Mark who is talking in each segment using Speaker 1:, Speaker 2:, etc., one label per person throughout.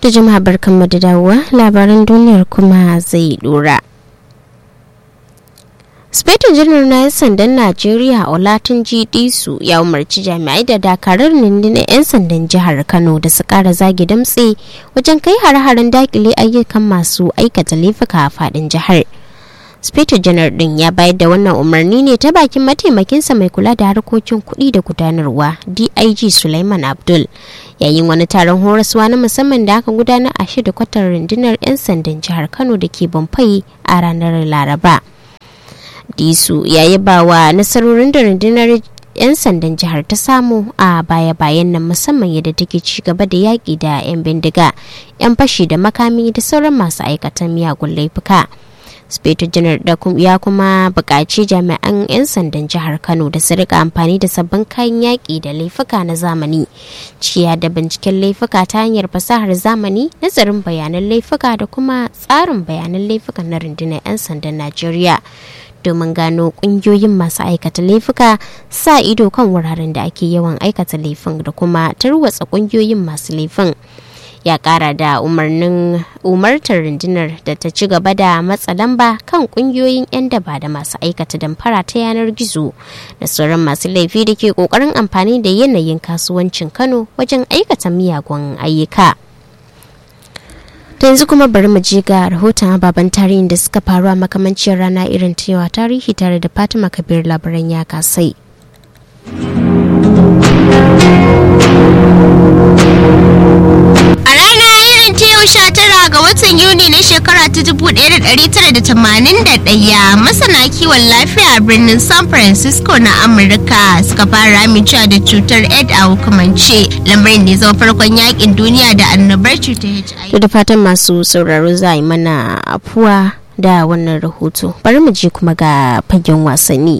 Speaker 1: da jama'a barkanmu da dawowa labaran duniyar kuma zai dora. Spetin janar na 'yan sandan Najeriya Olatin Disu ya umarci jami'ai da dakarar rundunar 'yan sandan jihar Kano da su kara zagi damtse wajen kai hare-haren dakile ayyukan masu aikata laifuka a fadin jihar. Spetin janar din ya bayar da wannan umarni ne ta bakin mataimakinsa mai kula da harkokin kuɗi da gudanarwa DIG Sulaiman Abdul yayin wani taron horaswa na musamman da aka gudanar a shida kwatar rundunar 'yan sandan jihar Kano da ke Bamfai a ranar Laraba. disu ya yaba wa nasarorin da rundunar 'yan sandan jihar ta samu a baya-bayan nan musamman yadda take ci gaba da yaƙi da 'yan bindiga 'yan fashi da makami da sauran masu aikatan miyagun laifuka speto janar da ya kuma buƙaci jami'an 'yan sandan jihar kano da su rika amfani da sabbin kayan yaƙi da laifuka na zamani ciya da binciken laifuka ta hanyar fasahar zamani nazarin bayanan laifuka da kuma tsarin bayanan laifuka na rundunar 'yan sandan najeriya domin gano kungiyoyin masu aikata laifuka sa ido kan wuraren da ake yawan aikata laifin da kuma tarwatsa kungiyoyin masu laifin ya kara da umarnin umartar rundunar da ta ci gaba da matsa lamba kan kungiyoyin 'yan daba da masu aikata damfara ta yanar gizo da sauran masu laifi da ke kokarin amfani da yanayin kasuwancin kano wajen aikata miyagun ayyuka. ta yanzu kuma bari mu je ga rahoton ababen tarihin da suka faru a makamancin rana irin ta yawa tarihi tare da fatima kabir labaran ya kasai
Speaker 2: a rana irin ta yau sha tara ga watan yuni na shekara ta 1981 masana kiwon lafiya a birnin san francisco na amurka suka fara amincewa da cutar ed a hukumance lamarin da ya zama farkon yakin duniya da annobar cutar hiv
Speaker 1: da fatan masu sauraro za a yi mana afuwa da wannan rahoto bari mu je kuma ga fagen wasanni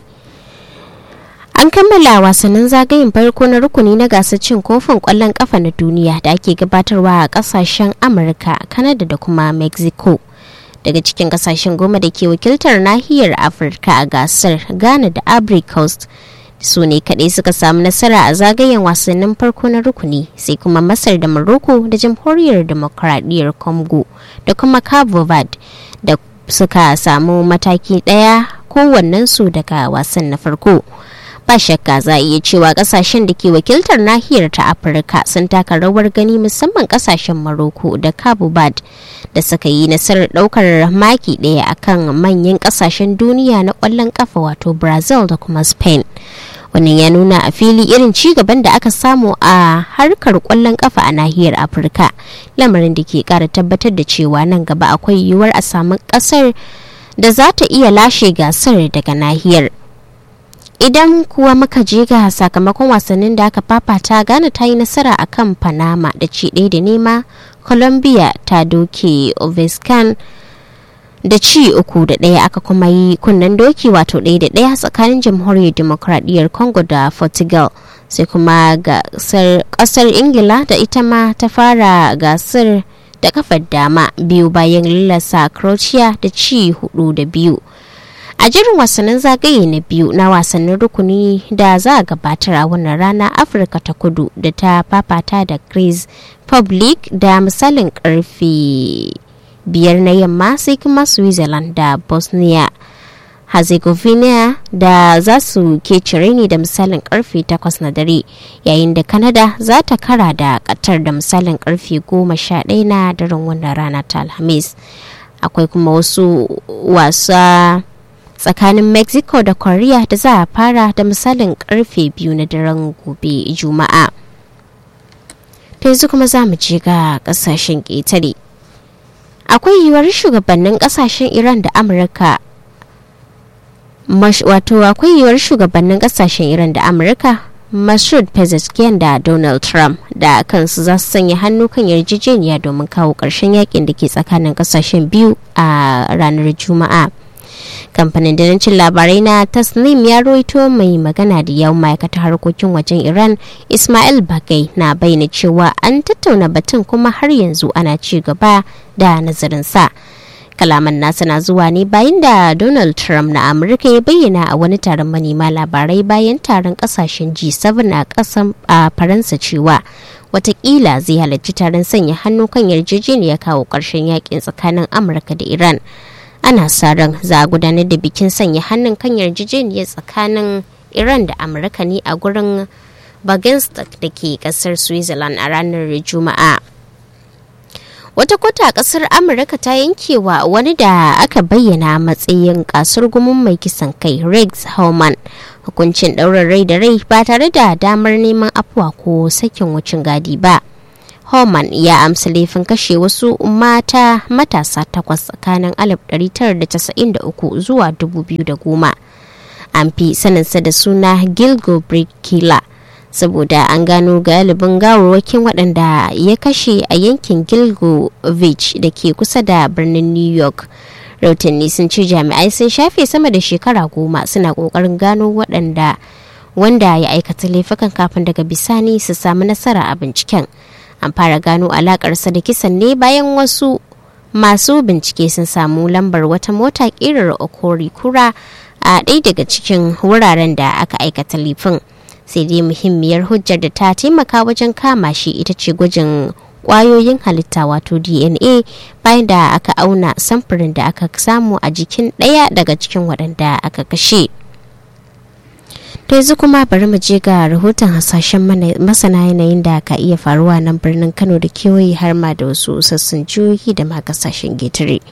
Speaker 1: an kammala wasannin zagayen farko na rukuni na gasar cin kofin kwallon kafa na duniya da ake gabatarwa a kasashen amurka kanada da kuma mexico daga cikin kasashen goma da ke wakiltar nahiyar afirka a gasar ghana da ivory coast su ne kaɗai suka samu nasara a zagayen wasannin farko na rukuni sai kuma masar da morocco da jamhuriyar demokradiyyar congo da kuma cabo verde da suka samu mataki ɗaya kowannensu daga wasan na farko ba shakka za a iya cewa kasashen da ke wakiltar nahiyar ta afirka sun taka rawar gani musamman kasashen maroko da cabo verde da suka yi nasarar daukar maki ɗaya akan manyan kasashen duniya na kwallon kafa wato brazil da kuma spain wannan ya nuna a fili irin ci gaban da aka samu a harkar kwallon kafa a nahiyar afirka lamarin da ke kara tabbatar da cewa nan gaba akwai yiwuwar a samu kasar da za ta iya lashe gasar daga nahiyar idan kuwa muka je ga sakamakon wasannin da aka fafata ghana ta yi nasara a kan panama da ci ɗaya da nema colombia ta doke ovescan da ci uku da ɗaya aka kuma yi kunnen doki wato ɗaya da ɗaya tsakanin jamhuriyar demokradiyyar congo da portugal sai kuma gasar ƙasar ingila da ita ma ta fara gasar da kafar dama biyu bayan lallasa croatia da ci hudu da biyu a jirin wasannin zagaye na biyu na wasannin rukuni da za a gabatar a wannan rana afirka ta kudu da ta fafata da greece public da misalin karfe biyar na yamma sai kuma switzerland da bosnia herzegovina da za su ke cire ne da misalin karfe 8 na dare yayin da canada za ta kara da katar da misalin karfe 11 na daren wannan rana ta alhamis akwai kuma wasu wasa tsakanin mexico da korea da za a fara da misalin karfe biyu na daren gobe juma'a ta yanzu kuma za mu je ga kasashen ƙetare akwai yiwuwar shugabannin kasashen iran da amurka wato akwai yiwuwar shugabannin kasashen iran da amurka Masud Pezeshkian da Donald Trump da kansu za su sanya hannu kan yarjejeniya domin kawo ƙarshen yakin da ke tsakanin kasashen biyu a ranar Juma'a. kamfanin dalancin labarai na tasnim ya roito mai magana da yau ma'aikatar harkokin wajen iran ismail bagai na bayyana cewa an tattauna batun kuma har yanzu ana ci gaba da nazarinsa kalaman nasa na zuwa ne bayan da donald trump na amurka ya bayyana a wani taron manema labarai bayan taron kasashen g7 a kasan a faransa cewa watakila zai halarci taron sanya hannu kan yarjejeniyar kawo ƙarshen yakin tsakanin amurka da iran ana sa ran za a gudanar da bikin sanya hannun kan yarjejeniyar tsakanin iran da amurka ne a gurin Bagenstock da ke kasar Switzerland a ranar Juma'a. Wata kota a kasar Amurka ta yankewa wani da aka bayyana matsayin kasar gumin mai kisan kai Rex Hauman hukuncin ɗaurin rai da rai ba tare da damar neman afuwa ko sakin wucin gadi ba. Homan ya amsa laifin kashe wasu mata matasa takwas tsakanin 1993 zuwa 2010. An fi saninsa da suna Gilgo Killer. saboda an gano galibin gawarwakin waɗanda ya kashe a yankin gilgovich da ke kusa da birnin new york rautanni sun ce jami'ai sun shafe sama da shekara goma suna ƙoƙarin gano waɗanda wanda ya aikata laifukan kafin daga bisani su samu nasara a binciken an fara gano alakarsa da kisan ne bayan wasu masu bincike sun samu lambar wata mota ƙirar okori kura a ɗaya daga cikin wuraren da aka aikata laifin sai dai muhimmiyar hujjar da ta taimaka wajen kama shi ita ce gwajin kwayoyin halitta wato dna bayan da aka auna samfurin da aka samu a jikin ɗaya daga cikin waɗanda aka kashe to yanzu kuma bari mu je ga rahoton hasashen masana yanayin da ka iya faruwa nan birnin kano da kewaye har ma da wasu sassan jihohi da ma kasashen getare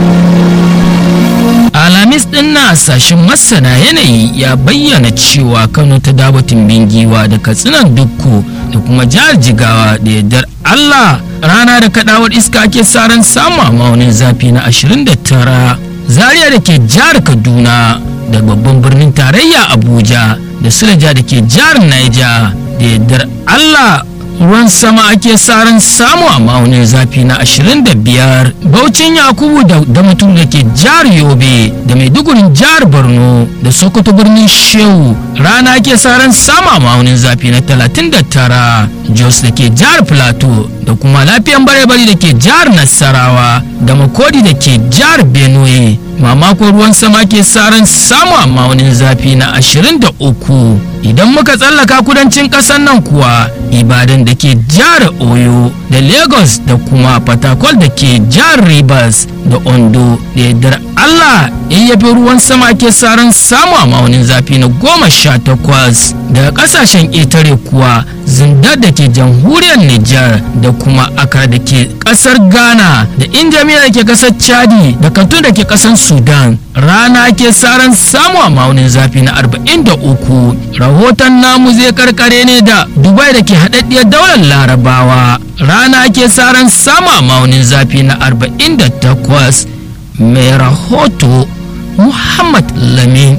Speaker 3: alamis din na sashen masana yanayi ya bayyana cewa kano ta dabatin bingiwa da katsinan dukku da kuma jihar jigawa da yardar allah rana da kadawar iska ake saran samu a maunin zafi na 29 zaria da ke jihar kaduna da babban birnin tarayya abuja da sulaja da ke jihar niger da yardar allah ruwan sama ake saran samu a ma'aunin zafi na 25 baucin yakubu da mutum da ke jihar yobe da maidugurin jihar borno da sokoto birnin shehu rana ake saran samu a ma'aunin zafi na 39 jos da ke jihar plateau da kuma lafiyan bare-bari da ke jihar nasarawa da makodi da ke jihar benue mamakon ruwan sama ke saran samu a ma'aunin zafi na 23 idan muka tsallaka kudancin ƙasar nan kuwa ibadan da ke jihar oyo da lagos da kuma fatakwal da ke jihar rivers da ondo da yardar allah yayyafi ruwan sama ke saran samu a ma'aunin zafi na goma sha takwas daga ƙasashen ƙetare kuwa zindar da ke jamhuriyar nijar da kuma akar da ke ƙasar ghana da injamiya da ke ƙasar chadi da kantun da ke ƙasar sudan rana ke saran samu a ma'aunin zafi na 43 rahoton namu zai karkare ne da dubai da ke haɗaɗɗiyar daular larabawa rana ke saran samu a ma'aunin zafi na 48 mai rahoto muhammad lamin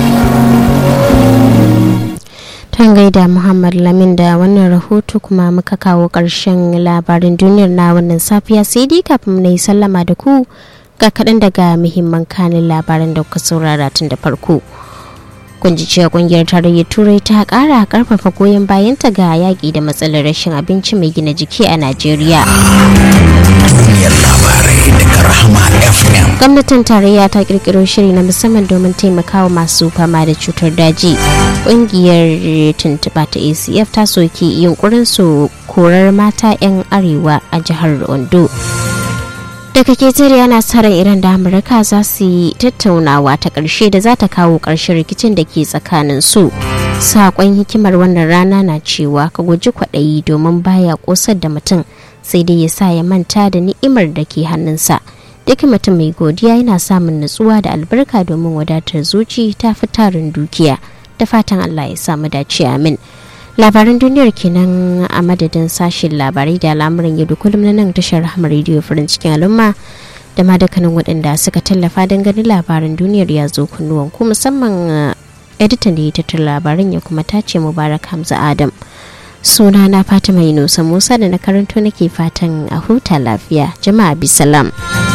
Speaker 1: tan gaida muhammad lamin da wannan rahoto kuma muka kawo ƙarshen labarin duniyar na wannan safiya sai dai kafin na yi sallama da ku ga kaɗan daga muhimman kanin labaran da kuka saurara tun da farko kun ji cewa kungiyar tarayyar turai ta ƙara ƙarfafa goyon bayanta ga yaƙi da matsalar rashin abinci mai gina jiki a najeriya
Speaker 4: duniyar labarai daga rahama fm
Speaker 1: gwamnatin tarayya ta kirkiro shiri na musamman domin taimakawa masu fama da cutar daji ƙungiyar tuntuɓa ta acf ta soki yunkurin su korar mata 'yan arewa a jihar ondo daga ketare yana sa ran iran da amurka za su yi tattaunawa ta ƙarshe da za ta kawo ƙarshen rikicin da ke tsakanin su saƙon hikimar wannan rana na cewa ka guji kwaɗayi domin baya ƙosar da mutum sai dai ya sa ya manta da ni'imar da ke hannunsa duk mutum mai godiya yana samun nutsuwa da albarka domin wadatar zuci ta fi tarin dukiya da fatan allah ya samu dace amin labaran duniyar kenan a madadin sashen labarai da al'amuran yau da kullum na nan tashar rahama rediyo farin cikin al'umma da ma dukkanin waɗanda suka tallafa don ganin labaran duniyar ya zo kunnuwan ku musamman editan da ya tattara labaran ya kuma tace mubarak hamza adam suna na fatima yunusa musa da na karanto nake fatan a huta lafiya jama'a bisalam.